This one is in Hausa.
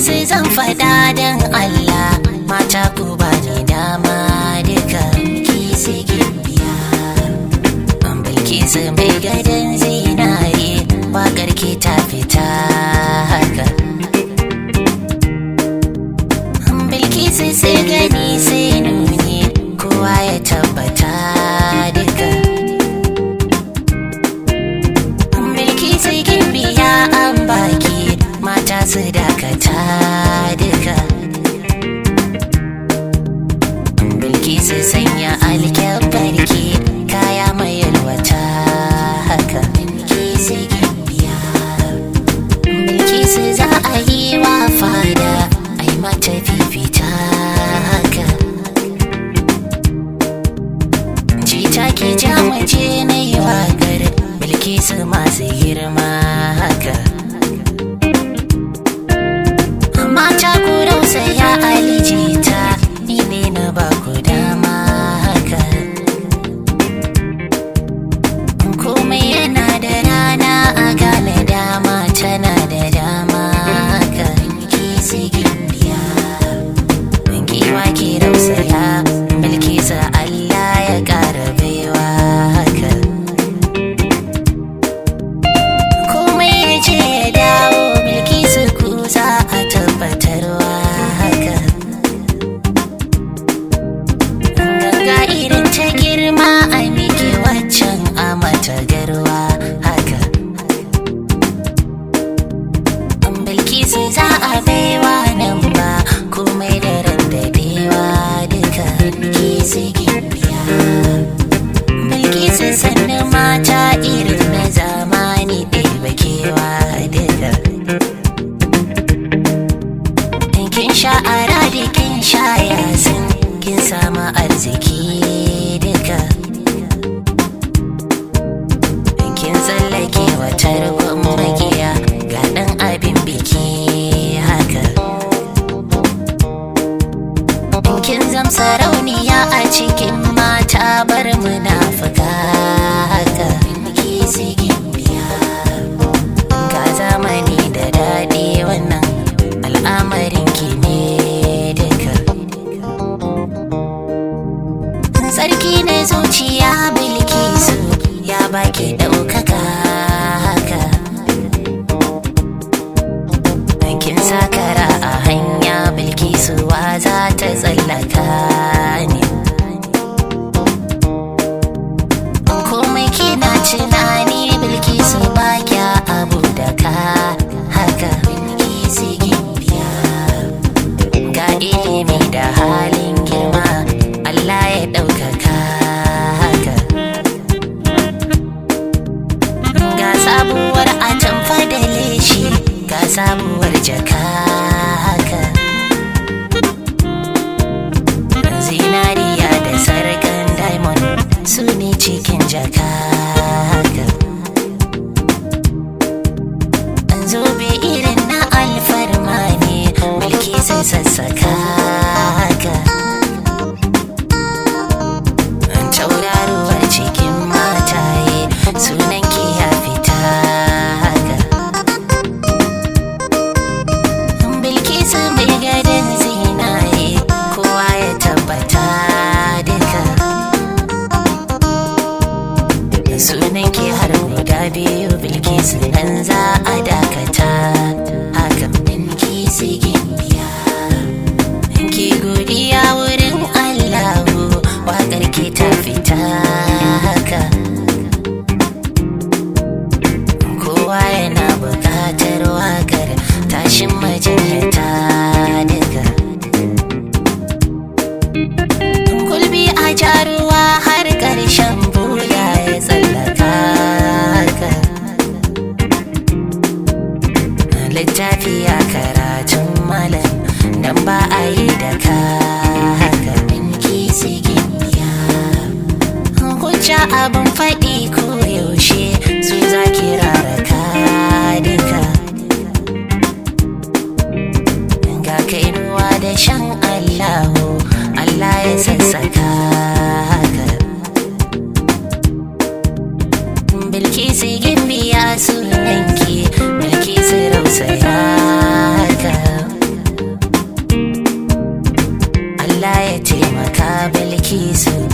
Bilkisu zan faɗa don Allah mata ku ba ni dama duka Bilkisu gimbiya Bilkisu mai gadon zinare waƙar ki ta fita haka Bilkisu sai gani sai nuni kowa ya tabbata duka Bilkisu gimbiya an baki mata su dakata duka Bilkisu sanya alkyabbarki kaya mai yalwata haka Bilkisu gimbiya Bilkisu za a yi wa fada ai mata fifita haka Jita ki ja mace na yi waƙar Bilkisu masu girma haka Mata ku rausaya alijita ni ne na ba ku dama haka Komai yana da rana a gane dama tana da dama haka Bilkisu gimbiya Giwa ki rausaya Bilkisu Allah ya ƙara baiwa haka komai ya je ya dawo bilkisu ku za a tabbatarwa haka ganga irin ta girma a miki waccan a mata garwa haka bilkisu za a baiwa nan ba komai da randabewa duka bilkisu gimbiya Bilkisu sannu mata irin na zamani ɗaya kewa duka. Kin sha'ara da kin sha yasin kin samu arziki duka. Kin tsallake wata rukun magiya ga ɗan abin biki haka. kin zam sarauniya a cikin mata bar munafuka haka ki sigin biya ga zamani da daɗi wannan al'amarin ki ne duka sarki na zuciya bilkisu ya baki ɗaukaka haka kin sakara a hanya bilkisuwa za ta tsallaka ne komai kina tunani bilkisu ba kya abu da ka haka bilkisu gimbiya ga ilimi da halin girma allah ya ɗaukaka haka ga sabuwar atamfa da leshi ga sabuwar jaka haka zinariya da sarkan diamond su ne cikin jaka haka zobe irin na alfarma ne mulki sai sassaka haka tauraruwar cikin mataye sunan ki ya fita haka Bilkisu mai gadon zinare kowa ya tabbata duka Sunan ki har guda biyu Bilkisu nan za a dakata Hakan Bilkisu gimbiya Ki godiya wurin Allahu waƙar ki ta fita haka kowa yana buƙatar wakar tashin majinyata duka gulbi a jaruwa har ƙarshen bula ya tsallaka haka littafi a karatun malam dan ba a yi da ka haka Bilkisu gimbiya hujja abin faɗi ko yaushe su za ki raraka duka ga kainuwa da shan allahu allah ya sassaka haka bilkisu gimbiya sunanki bilkisu rausaya haka ki so